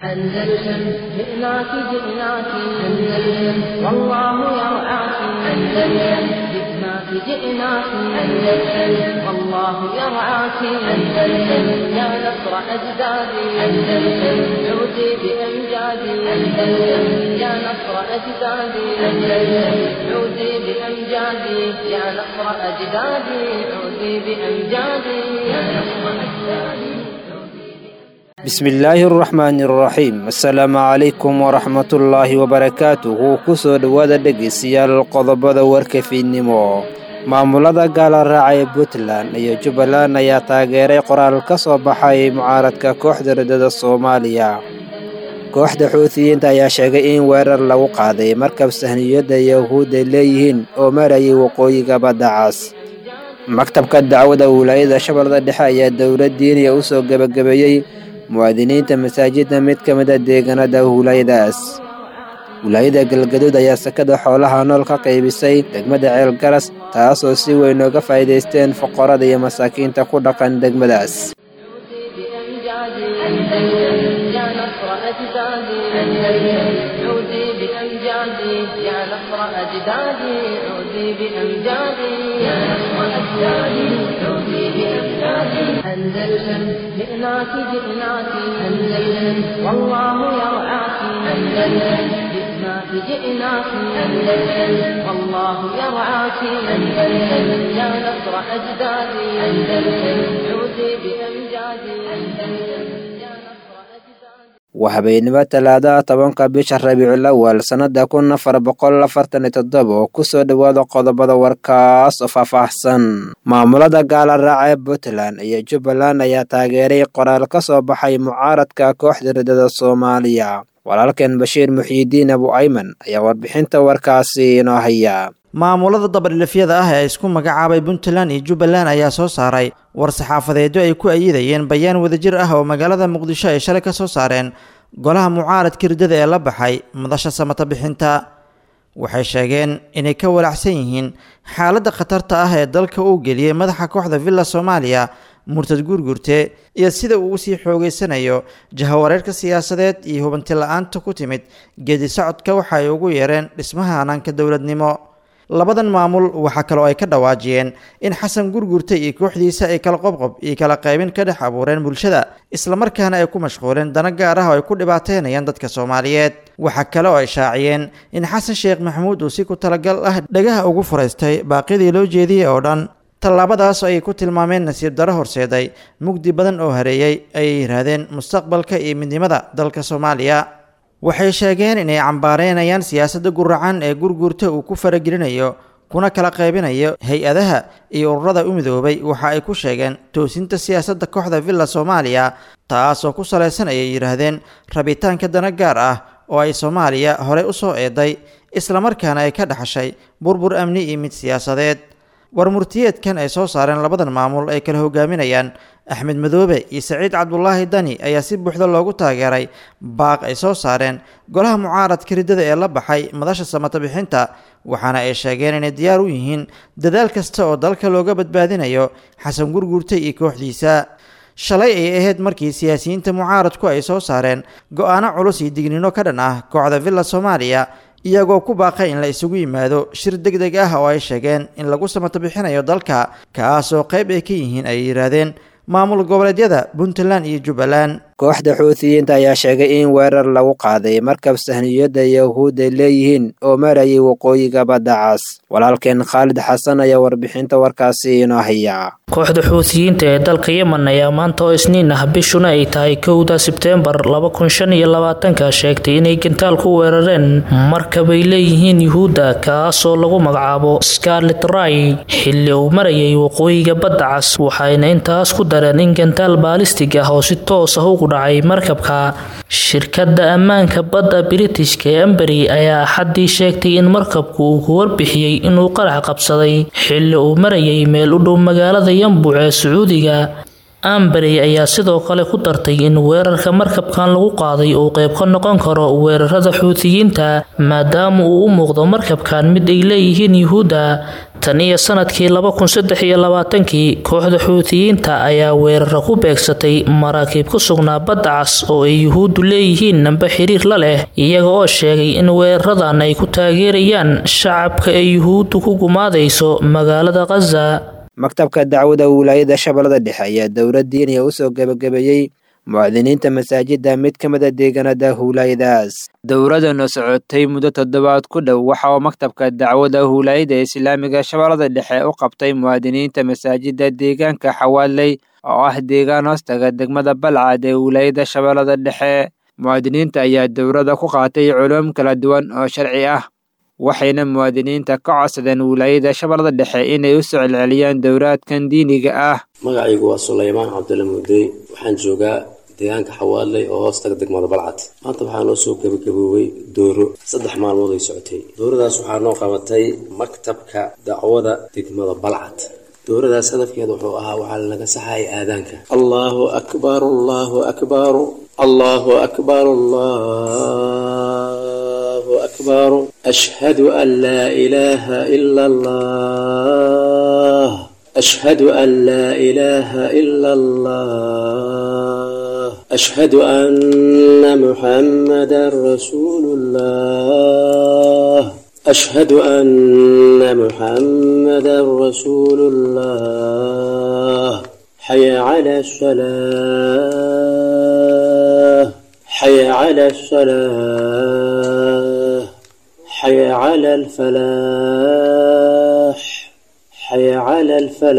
أندلسن جئناك جئناك أندلسن والله يرعاك أندلسن جئناك جئناك أندلسن والله يرعاك أندلسن يا نصر أجدادي أندلسن عودي بأمجادي أندلسن يا نصر أجدادي أندلسن عودي بأمجادي يا نصر أجدادي عودي بأمجادي يا نصر أجدادي bismillaahi araxmaani araxiim assalaamu calaykum waraxmatullaahi wabarakaatuhu kusoo dhowaada dhegeystayaal qodobada warka fiidnimo maamulada gaala raaca ee puntland iyo jubbaland ayaa taageeray qoraal ka soo baxay mucaaradka kooxda riddada soomaaliya kooxda xuutiyiinta ayaa sheegay in weerar lagu qaaday markab sahniyadda yahuudda leeyihiin oo marayay waqooyiga badda cas maktabka dacwada wilaayada shabeellada dhexe ayaa dowlad diiniya u soo gebagabeeyey muwaadiniinta masaajidda mid ka mid a deegaanada wilaayadaas wilaayada galgaduud ayaa sakada xoolaha nool ka qaybisay degmada ceelgaras taasoo si weyn ooga faa'iidaysteen foqorada iyo masaakiinta ku dhaqan degmadaas أندلسن جئناك جئناك أندلسن والله يرعاك أندلسن جئناك جئناك أندلسن والله يرعاك أندلسن يا نصر أجدادي أندلسن عودي بأمجادي أندلسن يا نصر أجدادي waa habeenimo talaadaha tobanka bisha rabiicul awal sannada kun afar boqol afartan iyo toddoba oo kusoo dhowaada qodobada warkaas oo faahfaahsan maamulada gaala raaca ee puntland iyo jubbaland ayaa taageeray qoraal ka soo baxay mucaaradka kooxda riddada soomaaliya walaalkeen bashiir muxiidiin abu ayman ayaa warbixinta warkaasi inoo haya maamulada dabadhilifyada ah ee isku magacaabay puntland iyo jubbaland ayaa soo saaray war saxaafadeedyo ay ku ayidayeen bayaan wadajir ah oo magaalada muqdisho ay shalay ka soo saareen golaha mucaaradka riddada ee la baxay madasha samata bixinta waxay sheegeen inay ka walacsan yihiin xaaladda khatarta ah ee dalka uu geliyey madaxa kooxda villa soomaaliya murtad guurgurte iyo sida uu usii xoogeysanayo jahawareerka siyaasadeed iyo hubanti la-aanta ku timid geedi socodka waxa ay ugu yeereen dhismaha hanaanka dowladnimo labadan maamul waxaa kaloo ay ka dhawaajiyeen in xasan gurgurta iyo kooxdiisa ay kala qobqob iyo kala qaybin ka dhex abuureen bulshada islamarkaana ay ku mashquuleen dana gaar ah oo ay ku dhibaateynayaan dadka soomaaliyeed waxaa kale oo ay shaaciyeen in xasan sheekh maxamuud uu si ku talagal ah dhagaha ugu furaystay baaqyadii loo jeediyey oo dhan tallaabadaas ayay ku tilmaameen nasiib daro horseeday mugdi badan oo hareeyey ayay yidhaahdeen mustaqbalka iyo midnimada dalka soomaaliya waxay sheegeen inay cambaareynayaan siyaasadda guracan ee gurgurta uu ku faragelinayo kuna kala qaybinayo hay-adaha iyo ururada u midoobay waxa ay ku sheegeen toosinta siyaasadda kooxda villa soomaaliya taasoo ku salaysan ayay yidhaahdeen rabitaanka dana gaar ah oo ay soomaaliya horey u soo eeday islamarkaana ay ka dhaxashay burbur amni iyo mid siyaasadeed war murtiyeedkan ay soo saareen labadan maamul ay kala hogaaminayaan axmed madoobe iyo saciid cabdulaahi dani ayaa si buuxda loogu taageeray baaq ay soo saareen golaha mucaaradka riddada ee la baxay madasha samata bixinta waxaana ay sheegeen inay diyaar u yihiin dadaal kasta oo dalka looga badbaadinayo xasan gurgurta iyo kooxdiisa shalay ay ahayd markii siyaasiyiinta mucaaradku ay soo saareen go-aano culus iyo dignino ka dhan ah kooxda villa soomaaliya iyagoo ku baaqay in la isugu yimaado shir deg deg ah oo ay sheegeen in lagu samato bixinayo dalka kaas oo qayb ay ka yihiin ay yidhaahdeen maamul goboleedyada puntland iyo jubbaland kooxda xuutiyiinta ayaa sheegay in weerar lagu qaaday markab sahniyadda yahuudda leeyihiin oo marayay waqooyiga badda cas walaalkeen khaalid xasan ayaa warbixinta warkaasi inoo haya kooxda xuutiyiinta ee dalka yemen ayaa maanta oo isniin ah bishuna ay tahay kowda sebteembar laba kun shan iyo labaatanka sheegtay inay gantaal ku weerareen markabay leeyihiin yuhuudda kaasoo lagu magacaabo scarlet ray xilli uu marayay waqooyiga badda cas waxayna intaas ku dareen in gantaal baalistig ah oo si toos ah ugu dhacay markabka shirkadda ammaanka badda biritishka ee amberi ayaa axaddii sheegtay in markabku uu ku warbixiyey inuu qarax qabsaday xilli uu marayay meel u dhow magaalada yambuc ee sacuudiga amberey ayaa sidoo kale ku dartay in weerarka markabkan lagu qaaday uu qayb ka noqon karo weerarada xuutiyiinta maadaama uu u muuqdo markabkan mid ay leeyihiin yuhuudda tan iyo sanadkii laba kun saddex iyo labaatankii kooxda xuutiyiinta ayaa weeraro ku beegsatay maraakiib ku sugnaa badda cas oo ay yuhuuddu leeyihiin namba xiriir la leh iyaga oo sheegay in weeraradan ay ku taageerayaan shacabka ee yuhuuddu ku gumaadayso magaalada khaza maktabka dacwada wilaayada shabeellada dhexe ayaa dowlad diiniya usoo gebagabeeyey muwaadiniinta masaajida mid ka mida deegaanada huulaayadaas dowladana socotay muddo toddobaad ku dhow waxa uu maktabka dacwada huulaayada islaamiga shabeellada dhexe u qabtay muwaadiniinta masaajida deegaanka xawaaley oo ah deegaan hoostaga degmada balcad ee wilaayada shabeellada dhexe muwaadiniinta ayaa dowladda ku qaatay culuum kala duwan oo sharci ah waxayna muwaadiniinta ka codsadeen wilaayada shabeellada dhexe inay u soo celceliyaan dowlaadkan diiniga ah magacaygu waa sulaymaan cabdulla mudey waxaan joogaa deegaanka xawaaley oo hoostaga degmada balcad maanta waxaa noo soo gebagaboobay dooro saddex maalmood ay socotay dooradaas waxaa noo qabatay maktabka dacwada degmada balcad dooradaas hadafkeeda wuxuu ahaa waxaa lanaga saxayay aadaanka allahu akbar allahu akbar allahu akbar allahu akbar ashhadu an laa ilaaha ila allah ashhadu an laa ilaaha ila allah ashhadu anna muxammadan rasuulu llah ashhadu anna muxammadan rasuulu llah xaya cala asalaa xaya cala asalaa xaya cala alfalaax حي على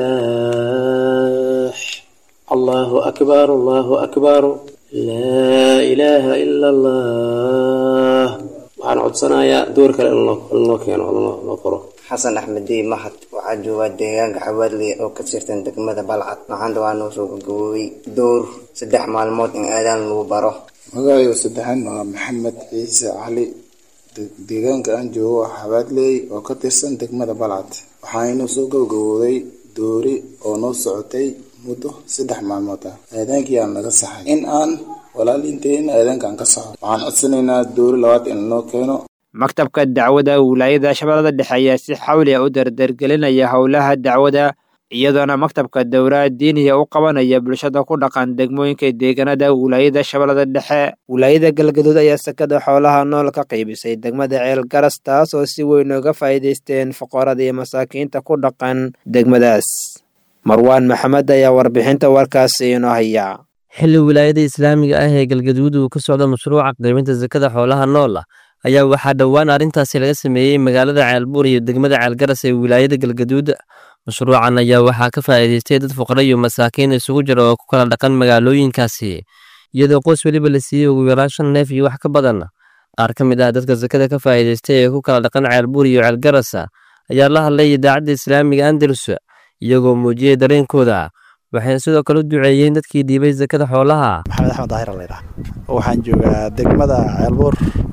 الفلاح الله أكبر الله أكبر لا إله إلا الله waxaan codsanayaa door kale in loo keeno loo qoro xasan axmed dey mahad waxaa joogaa deegaanka xawaadley oo ka tirsan degmada balcad maxaanta waa noo soo gagaboobay door saddex maalmood in aadaan lagu baro magacayga saddexaad waa maxamed ciise cali deegaanka aan joogo waa xawaadley oo ka tirsan degmada balcad waxaanoo soo gabagabooday doori oo noo socotay muddo saddex maalmood ah aadaankii aan naga saxay in aan walaaliinteena aadaanka aan ka saxo waxaan codsanaynaa doori labaad in lanoo keeno maktabka dacwada wilaayada shabeellada dhexe ayaa si xawli ah u dardargelinaya howlaha dacwada iyadoona maktabka dowlaha diiniya u qabanaya bulshada ku dhaqan degmooyinka deegaanada wilaayada shabeellada dhexe wilaayada galgaduud ayaa sakada xoolaha nool ka qaybisay degmada ceel garas taas oo si weyn uga faa'iidaysteen fuqarada iyo masaakiinta ku dhaqan degmadaas marwaan maxamed ayaa warbixinta warkaasi inoo haya xilli wilaayada islaamiga ah ee galgaduud uu ka socda mashruuca qaybinta sakada xoolaha nool ah ayaa waxaa dhowaan arrintaasi laga sameeyey magaalada ceelbuur iyo degmada ceelgaras ee wilaayada galgaduud mashruucan ayaa waxaa ka faa'iidaystay dad fuqara iyo masaakiin isugu jira oo ku kala dhaqan magaalooyinkaasi iyadoo qoys weliba la siiyey ugu yaraan shan neef iyo wax ka badan qaar ka mid ah dadka sakada ka faa'iidaystay ee ku kala dhaqan ceelbuur iyo ceelgaras ayaa la hadlay idaacadda islaamiga andalus iyagoo muujiyey dareenkooda waxayna sidoo kale u duceeyeen dadkii dhiibay sakada xoolaha maxamed axmed daahir laydhaha waxaan joogaa degmada ceelbuur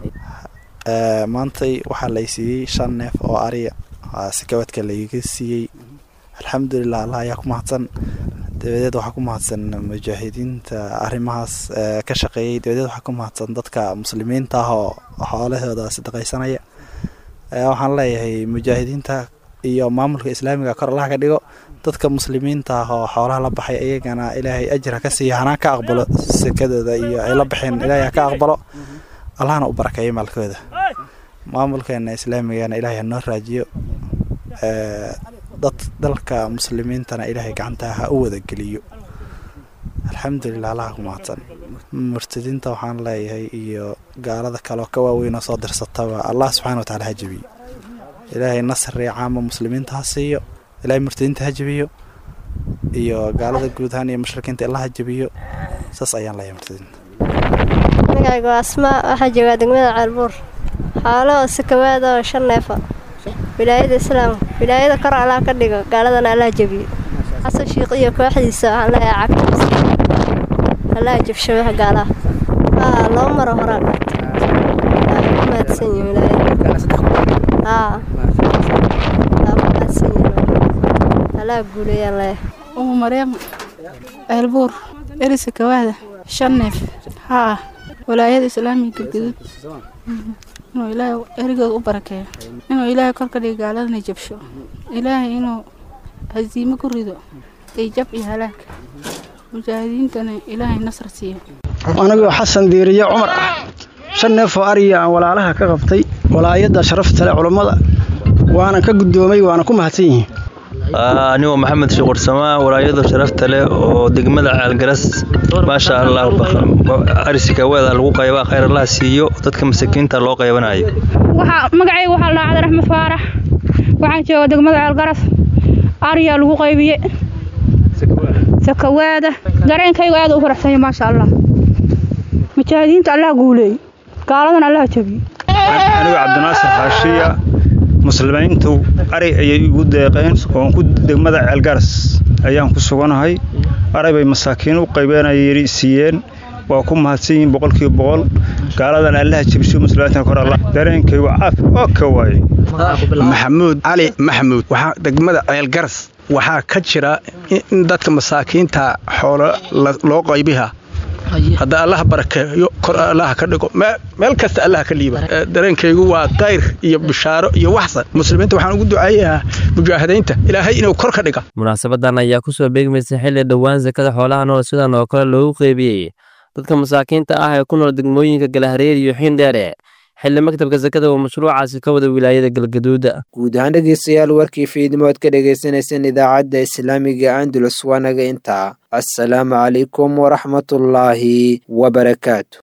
maantay waxaa lay siiyey shan neef oo ariya sikabadka layga siiyey alxamdulilah allah ayaa ku mahadsan dabadeed waxaa ku mahadsan mujaahidiinta arrimahaas ka shaqeeyey dabadeed waxaa ku mahadsan dadka muslimiinta ah oo xoolahooda sadaqaysanaya waxaan leeyahay mujaahidiinta iyo maamulka islaamiga kor allaha ka dhigo dadka muslimiinta ah oo xoolaha la baxay iyagana ilaahay ajir ha ka siiya hanaa ka aqbalo sekadooda iyo ay la baxeen ilaahay ha ka aqbalo allahna u barakeeyo maalkooda maamulkeena islaamigana ilaahay hanoo raajiyo dad dalka muslimiintana ilaahay gacanta ha u wada geliyo alxamdulilah allaha ku mahadsan murtadiinta waxaan leeyahay iyo gaalada kaleo ka waaweynoo soo dirsataba allah subxana wa tacala ha jebiyo ilaahay nasri caama muslimiinta ha siiyo ilaahay murtadiinta ha jebiyo iyo gaalada guud ahaan iyo mushrikiinta ilaa ha jebiyo saas ayaan leeyahay murtadiinta magacaygu waa asmaa waxaa joogaa degmada ceelbuur xoolo oo sakawaada oo shan neefa wilaayada islaamka wilaayada kor allaha ka dhigo gaaladana allaha jebiyo xasan shiiq iyo kooxdiisa waxaan leeyahay cagtiisa allaha jabsho wax gaalaha haa laba maro horaa waa ku mahadsan yihin wilaayada haa waa ku mahadsan yihin allaha guuleeyaan leeyahay umu maryam ceelbuur erisa kawaada shan neef haa walaayada islaamiga galgaduud inuu ilaahay erigooda u barakeeyo inuu ilaahay korka dhiga gaaladana jabsho ilaahay inuu hasiimo ku rido iyo jab iyo halaag mujaahidiintana ilaahay nasr siiyo anigoo xasan diiriye cumar ah shan neef oo ariya aan walaalaha ka qabtay walaayadda sharafta leh culummada waana ka guddoomay waana ku mahadsan yihiin anigoo maxamed shuqursamaa walaayada sharafta leh oo degmada caalgaras maasha allah arisikaweeda lagu qaybaa khayr allaha siiyo dadka masakiinta loo qaybanayo magacayga waxaa la dhacday raxmed faarax waxaan jooga degmada caalgaras ariyaa lagu qaybiye sakawaada dareenkayga aad u faraxsanya maasha allah mujaahidiinta allah guuleey gaaladan allah jabiye anigoo cabdinaasir xaashiya muslimiintu ari ayay igu deeqeen oon ku degmada ceelgaras ayaan ku suganahay aray bay masaakiin u qaybeenayay siiyeen waa ku mahadsan yihiin boqolkiiba boqol gaaladan allaha jebisho muslimiinta kor allah dareenkaygu caafi oo ka waaye maxamuud cali maxamuud waxaa degmada ceelgaras waxaa ka jira in dadka masaakiinta xoolo loo qaybiha hadda allaha barakeeyo kor allaha ka dhigo meel kasta allaha ka liiba dareenkaygu waa kayr iyo bishaaro iyo waxsan muslimiinta waxaan ugu duceeyahaa mujaahidiinta ilaahay inuu kor ka dhiga munaasabadan ayaa kusoo beegmaysa xilli dhowaan sakada xoolaha nool sidan oo kale loogu qeybiyey dadka masaakiinta ah ee ku nool degmooyinka galahareer iyo xiindheere xilli maktabka sakada uu mashruucaasi ka wada wilaayada galgaduuda guud ahaan dhegeystayaal warkii fiidnimood ka dhegeysaneyseen idaacadda islaamiga andalus waa naga intaa assalaamu calaykum waraxmatullaahi wabarakaatu